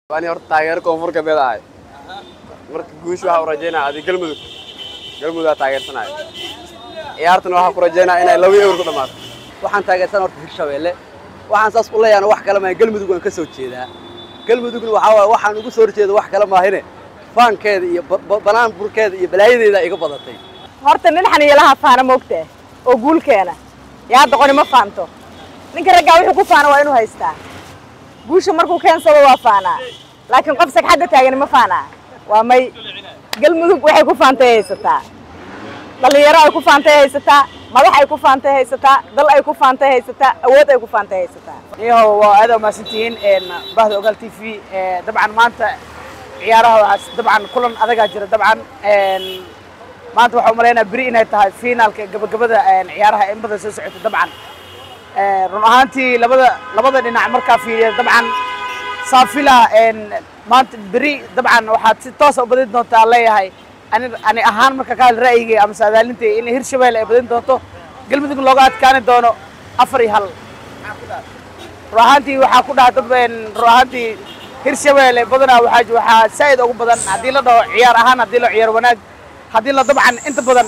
ani horta taageero koonfur galbeed ahay marka guush waxaa u rajaynaya adi galmudug galmudugaa taageersanaya ciyaartana waxaa ku rajaynaya inay laba ewer ku dhammaato waxaan taageersan horta hirshabeelle waxaan saas u leeyahana wax kale maaha galmudug waan ka soo jeedaa galmudugna waxaa waaye waxaan ugu soo horjeeda wax kale maahine faankeeda iyo ba- ba- banaan burkeeda iyo balaayadeeda iga badatay horta nin xaniyalaha faana moogtaa oo guulkeena yaa doqoni ma faanto ninka raggaa wuxuu ku faana waa inuu haystaa guusha markuu keensado waa faanaa laakiin qof sagxadda taagani ma faanaa waa may galmudug waxay ku faantay haysataa dhallinyaro ay ku faantay haysataa madax ay ku faantay haysataa dal ay ku faantay haysataa awood ay ku faantay haysataa iyaho waa aad umahadsantihiin bahda ogaal t v dabcan maanta ciyaaraha waxaa dabcan kulan adagaa jira dabcan maanta waxaa umalaynaa beri inay tahay finaalka gabagabada ciyaaraha in badan soo socota dabcan run ahaantii labada labada dhinac markaa fiiriya dabcan saafila maanta beri dabcan waxaad si toosa u badin doontaa leeyahay ani ani ahaan marka ka hadla ra'yigay ama saadaalintay in hirshabelle ay badin doonto galmudug looga adkaani doono afar iyo hal run ahaantii waxaa ku dhaha dad run ahaantii hirshabelle badanaa waxaa waxaa saa'id ugu badan haddii la dhaho ciyaar ahaan haddii loo ciyaar wanaag haddii la dabcan inta badan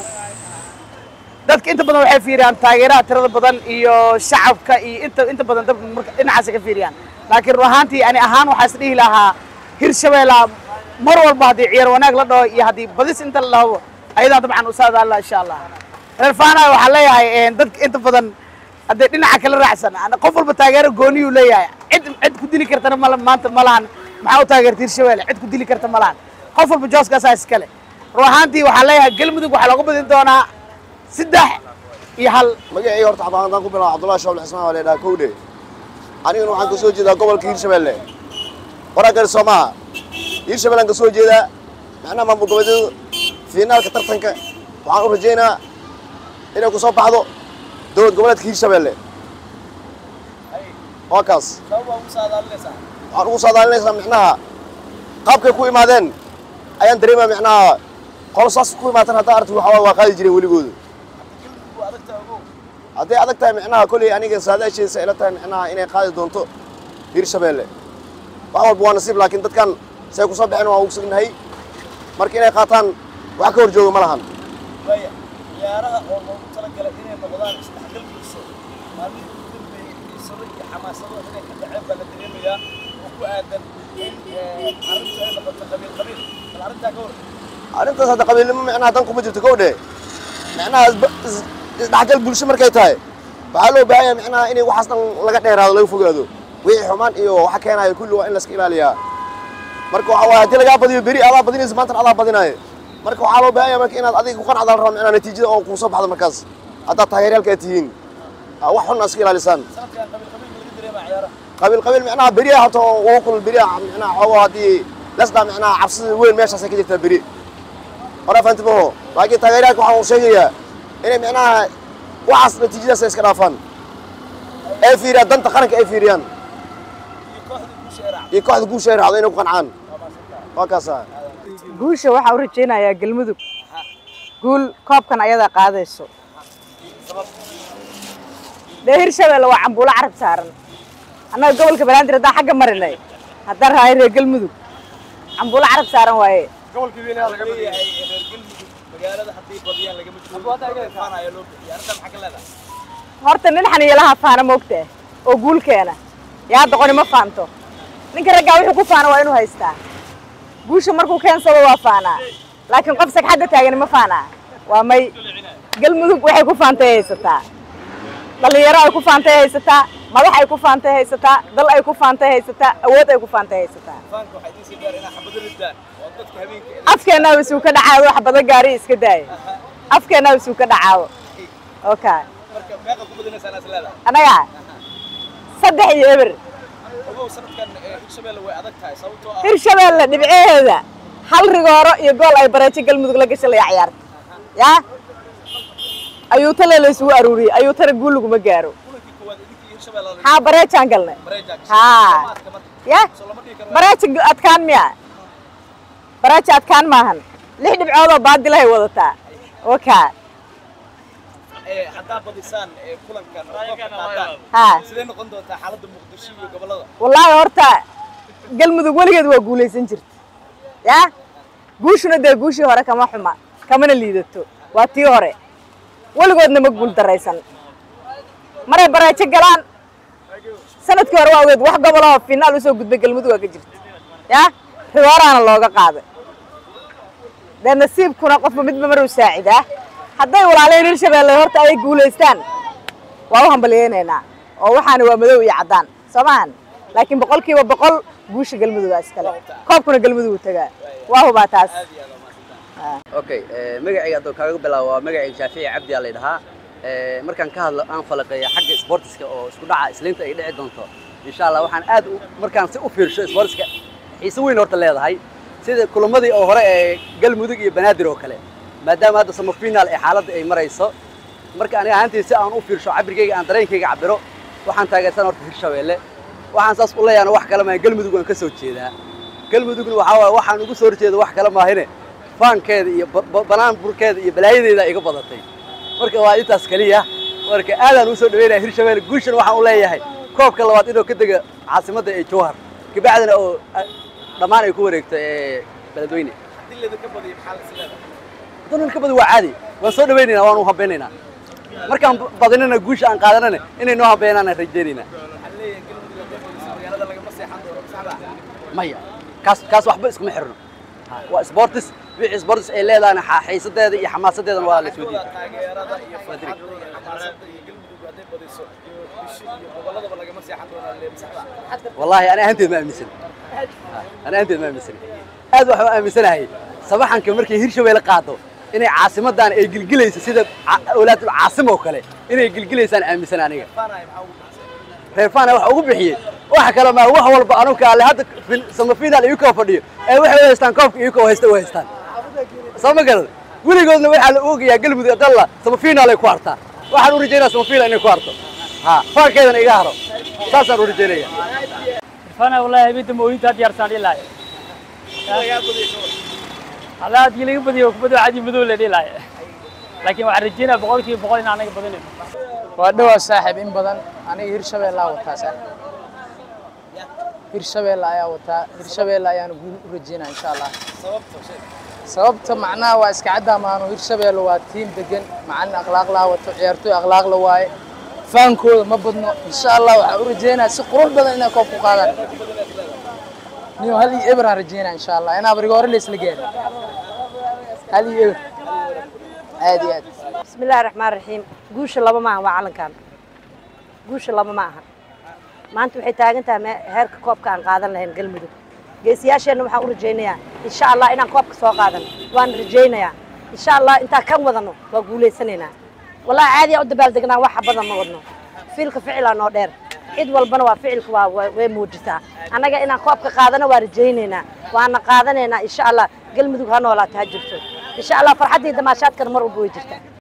dadka inta badan waxay fiiriyaan taageeraha tirada badan iyo shacabka iyo inta inta badan dad marka dhinacaasay ka fiiriyaan laakiin run ahaantii ani ahaan waxaa is dhihi lahaa hirshabelle mar walba haddii ciyaar wanaag la dhaho iyo haddii badis inta la dhaho ayadaa dabcan u saadaalla insha allah reer faanayo waxaa leeyahay dadka inta badan haddee dhinaca kala raacsan qof walba taageero gooniyuu leeyahay cid cid ku dili kartana mal maanta ma lahan maxaa u taageerta hirshabelle cid ku dili karta ma lahan qof walba jooskaasaa iskale run ahaantii waxaa leeyahay galmudug waxaa looga badin doonaa saddex iyo hal magacii horta xabaan haddaan ku bilaabo cabdullahi shaabul cismaan waa leedhaha kowdhe aniguna waxaan ka soo jeedaa gobolka hirshabelle waraa gari soo maaha hirshabellaan ka soo jeedaa macnaha maamul goboleedyadu fiinaalka tartanka waxaan u rajaynaa inay ku soo baxdo dowlad goboleedka hirshabelle waa kaas waxaan ugu saadaalinaysaa micnaha qaabkay ku imaadeen ayaan dareemaa micnaha qolo saas ku imaatan haddaa arti waxaa waa qaadi jireen weligoodu hadday adag tahay micnaha kolley aniga saadaasheesa ila tahay micnaha inay qaadi doonto hirshabelle wax walba waa nasiib laakiin dadkan say ku soo baxeen waan ugu sugnahay marka inay qaataan wax ka hor jooga ma lahan ciyaaraha oo loogu talagalay inay noqdaan isdhexgal bulsho maalmihii ugu dambeeyey xiisado iyo xamaasado inay ka dhaceen baa la dareemayaa oo ku aadan in arrintu ay noqoto qabiil qabiil bal arrintaa ka hor arrintaas hadda qabiilnimo micnaha dan kuma jirto kowdhe micnaha isba- is- isdhexgal bulsho markay tahay waxaa loo baahan yahay micnaha inay waxaas dhan laga dheeraado laga fogaado wixii xumaan iyo waxa keenayo kulli waa in layska ilaaliyaa marka waxaa waaye haddii lagaa badiyo beri adaa badinaysa maantana adaa badinaayo marka waxaa loo baahan yahay marka inaad adiga ku qanacda la raba micnaha natiijada oo kuu soo baxdo markaas haddaad taageeryaalka aad tihiin Ah, wax xun iska ilaalisaan sanadkan qabiil qabiil ma laga dareemaa ciyaaraha qabiil qabiil micnaha beriya horta oo ugu kulul beriya micnaha xoogo haddii lasdaa micnaha cabsida weyn meeshaasay ka jirtaa beri hore fahanti maho laakiin taageeryaanka waxaan uu sheegayaa inay micnaha waxaas natiijadaas ay iska dhaafaan ay fiiriyaan danta qaranka ay fiiriyaan iyo kooxda guusha ee raacda iyo kooxda guusha ay raacdo inay ku qancaan waa kaasa guusha waxaa u rajaynayaa galmudug guul koobkan ayadaa qaadayso dee hirshabelle waa cambuulo carab saaran annaga gobolka banaadir haddaan xagga marinay haddaan rahay reer galmudug cambuulo carab saaran waaye leeyahay reer galmudug magaalada haddii badiyaan lagama joogo faan ayaa loo bixiyay arrintaa maxaa ka leedahay horta nin xaniyalaha faana moogtaa oo guulkeena yaa doqoni ma faanto ninka raggaa wuxuu ku faana waa inuu haystaa guusha markuu keensado waa faanaa laakiin qof sagxadda taagani ma faanaa waa may galmudug waxay ku faantay haysataa dhallinyaro ay ku faantay haysataa madax ay ku faantay haysataa dal ay ku faantay haysataa awood ay ku faantay haysataa faanka waxaa idiin sii gaar inaa xabado ridaan oo dadka habeenka afkeennaaba isuu ka dhacaawo wax badan gaari iska daaya afkeennaaba isuu ka dhacaawo okay marka meeqa ku badinaysaan is leedahay anaga saddex iyo eber ogow sanadkan ee hirshabelle way adag tahay sababtoo ah hirshabelle dhibceheeda hal rigooro iyo gool ay bareejo galmudug la gashalaya ciyaarta yaa ayuu tale la isugu aruuriyey ayuu tana guul laguma gaaro kulankii koowaad idinkii hirshabelle la haa bareejaan galnay mareejaa haa gashay marka ya soo lama dhihi karo bareeja adkaan miya bareeja adkaan maahan lix dhibcoodoo baadilahay wadataa wakaa ee haddaa badisaan ee kulankan oo koobka qaadaan haa sidee noqon doontaa xaaladda muqdisho iyo gobollada wallaahi horta galmudug weligeed waa guulaysan jirta yaa guushuna dee guushii hore kama xuma kamana liidato waa tii hore weligoodna ma guul daraysan maray baraajo galaan sanadkii hore waa ogeed wax gobolahoo finaal usoo gudbay galmudug waa ka jirta yaa riwaraana looga qaaday dee nasiibkuna qofba midba maruu saacidaa hadday walaaleen hirshabeelle horta ay guulaystaan waa u hambalyeynaynaa oo waxaana waa madow iyo caddaan soo maahan laakiin boqolkiiba boqol guusha galmudugaa iskale koobkuna galmudugu tagaa waa hubaa taas okay magacayga hadduu kaaga bilaabo waa magacayga shaafici cabdi aa la dhahaa markaan ka hadlo aan falaqeeya xagga sportiska oo isku dhaca isliinta ay dhici doonto insha allah waxaan aad u markaan si u fiirsho sportiska xiise weyn horta leedahay sida kulamadii oo hore ee galmudug iyo banaadir oo kale maadaama hadda samafiinaal ee xaaladda ay marayso marka aniga ahaantii si aan u fiirsho cabirkayga aan dareenkayga cabiro waxaan taageersan horta hirshabeelle waxaan saas u leeyahay wax kale maaha galmudug waan ka soo jeedaa galmudugna waxaa waaye waxaan ugu soo horjeeda wax kale maahine faankeeda iyo banaan burkeeda iyo balaayadeeda iga badatay marka waa intaas keliya marka aadaan usoo dhaweynaya hirshabeelle guushan waxaan u leeyahay koobka labaad inuu ka dega caasimadda ee jowhar kabacdina oo dhammaan ay ku wareegto ee beledweyne haddii laydinka badiyo maxaa la isleedahay haddana ka badi waa caadi waan soo dhawaynaynaa waan u hambaynaynaa markaan badinana guusha aan qaadanana inay noo hambeynaan aan rajaynaynaa waxaa leeyahay galmudug hadday badiso magaalada lagama seexan doono saxda maya kaas kaas waxba iskuma xirno waa sportis wixii sportis ay leedahayna xa- xiisadeeda iyo xamaasadeedana waa la soo Kooda diiday taageerada iyo farxadda iyo xamaasadda iyo galmudug hadday badiso bishi iyo gobolladaba lagama seexan doonaa lee saxda wallaahi ani ahaanteed ma aaminsan ani ahaanteed ma aaminsan aad waxaan u aaminsanahay sabaxanka markay hirshabeelle qaado inay caasimadan ay gilgilayso sida ca- awlaadul caasim oo kale inay gilgilaysaan aaminsan aniga faanahay maxaa ugu baxsay reer fana waxa ugu bixiyey wax kale maa wax walba anuka alle hadda fin- samafiinaal iyu koo fadhiyo ee waxay u haystaan koobka iyu koo haysta u haystaan soo ma garad weligoodna waxaa la oogayaa galmudug adalla samafiinaal ay ku hartaa waxaan u rajaynaa samafiinaal inay ku harto ha faankeedana iga haro saasaan u rajaynaya fana wallahi habeenta mooyinta had yaarsaan ilaa alla haddii laga badiyo kubadda cadi madow la dhilaay laakiin waxaan rajeynaya boqolkiiba boqol in anaga badinayn waa dhowaa saaxiib in badan aniga hirshabeellaa wataa saaxiib hirshabeelle ayaa wataa hirshabeelle ayaana guul u rajeynaa insha allah sababta macnaha waa iska caddaa maano hirshabeelle waa tiim degan macalin akhlaaq laa wato ciyaartooy akhlaaq la waaye faankooda ma badno insha allah waxaa u rajeynaa si qurux badan inay koob ku qaadaan niyo hal iyo eber aan rajeynaa insha allah inaa bariga hore laysla gaarin hal iyo eber aad iyo aad بسم الله الرحمن الرحيم guusha laba maaha waa calankan guusha laba ma aha maanta waxay taagan tahay me- heerka koobka aan qaadan lahayn galmudug geesiyaasheenna waxaan u rajaynayaa insha allah inaan koobka soo qaadan waan rajaynayaa insha allah intaan kan wadano waa guulaysanaynaa wallahi caadi aan u dabaaldegnaa waxa badan ma wadno fiilka ficilaa noo dheer cid walbana waa ficilka waa waa- way muujisaa annaga inaan koobka qaadano waa rajaynaynaa waana qaadanaynaa insha allah galmudug ha noolaato ha jirto insha allah farxaddii damaashaadkana mar walba way jirtaa